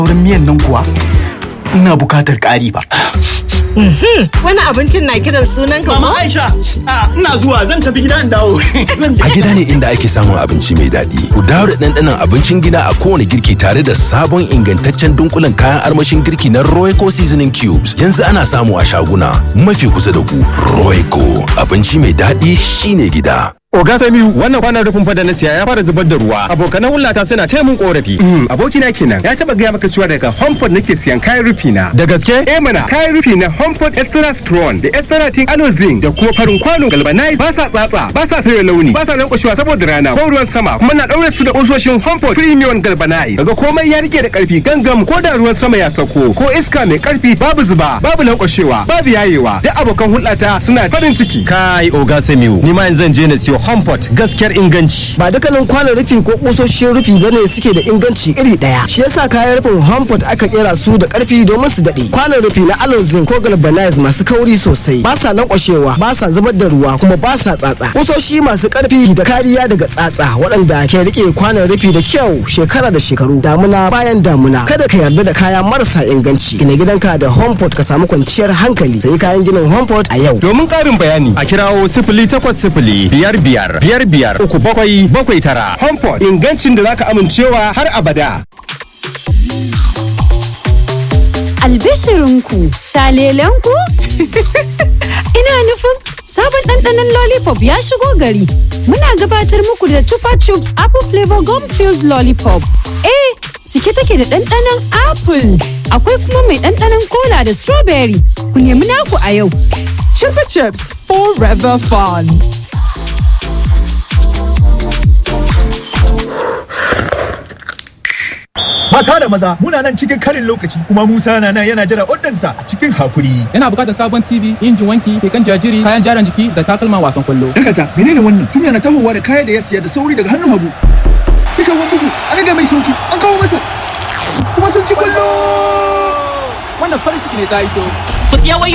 Wurin miyan nan kuwa ina bukatar ƙari ba. Wani abincin na kiran sunan ka Mama ko? Aisha, a, ina zuwa zan tafi gida in dawo. Zan je. A gida ne inda ake samun abinci mai daɗi. Ku dawo da ɗanɗanon abincin gida a kowane girki tare da sabon ingantaccen dunkulen kayan armashin girki na Royco Seasoning Cubes. Yanzu ana samu a shaguna mafi kusa da ku. Royco abinci mai daɗi shine gida. Oga Samiu wannan kwanan rufin fada na siya ya fara zubar da ruwa. Abokanan hulata suna taya mun korafi. abokina kenan ya taba gaya maka cewa daga Homepod nake siyan kayan rufi na. Da gaske? Eh mana kayan rufi na Homepod Extra Strong da Extra Tin Zinc da kuma farin kwano galvanize ba sa tsatsa ba sa sauya launi ba sa lankwashewa saboda rana ko ruwan sama kuma na daure su da kusoshin Homepod Premium Galvanize. Daga komai ya rike da karfi gangam ko da ruwan sama ya sauko ko iska mai karfi babu zuba babu lankwashewa babu yayewa duk abokan hulata suna farin ciki. Kai Oga Samiu ni ma yanzu zan je na siyo Homepod gaskiyar inganci. ba dukkanin kwanon rufi ko kusoshin rufi bane suke da inganci iri daya shi yasa kayan rufin Homepod aka kera su da karfi domin su dade kwanon rufi na Alonzin ko Galvanize masu kauri sosai ba sa lankwashewa ba sa zubar da ruwa kuma ba sa tsatsa kusoshi masu karfi da kariya daga tsatsa waɗanda ke rike kwanon rufi da kyau shekara da shekaru damuna bayan damuna kada ka yarda da kaya marasa inganci gina gidanka da Homepod ka samu kwanciyar hankali sai kayan ginin Homepod a yau Domin ƙarin bayani a kirawo sifili takwas sifili biyar biyar biyar biyar uku bakwai bakwai tara. Homepod ingancin da zaka amincewa har abada. Albishirinku, shalelenku? Ina nufin sabon ɗanɗanon lollipop ya shigo gari. Muna gabatar muku da Chupa Chups Apple Flavor Gum Filled Lollipop. Eh, cike take da ɗanɗanon apple. Akwai kuma mai ɗanɗanon cola da strawberry. Ku nemi naku a yau. Chupa Chups Forever Fun. Mata da maza muna nan cikin karin lokaci kuma Musa na nan yana jira oddansa a cikin hakuri. Yana bukatar sabon TV, injin wanki, keken jajiri, kayan jaran jiki da takalman wasan kwallo. Dakata menene wannan? Tun yana tahowa da kaya da ya siya da sauri daga hannun hagu. Dukan wani bugu an rage mai sauki an kawo masa. Kuma sun ci kwallo. Wannan farin ciki ne ta iso. Ku siya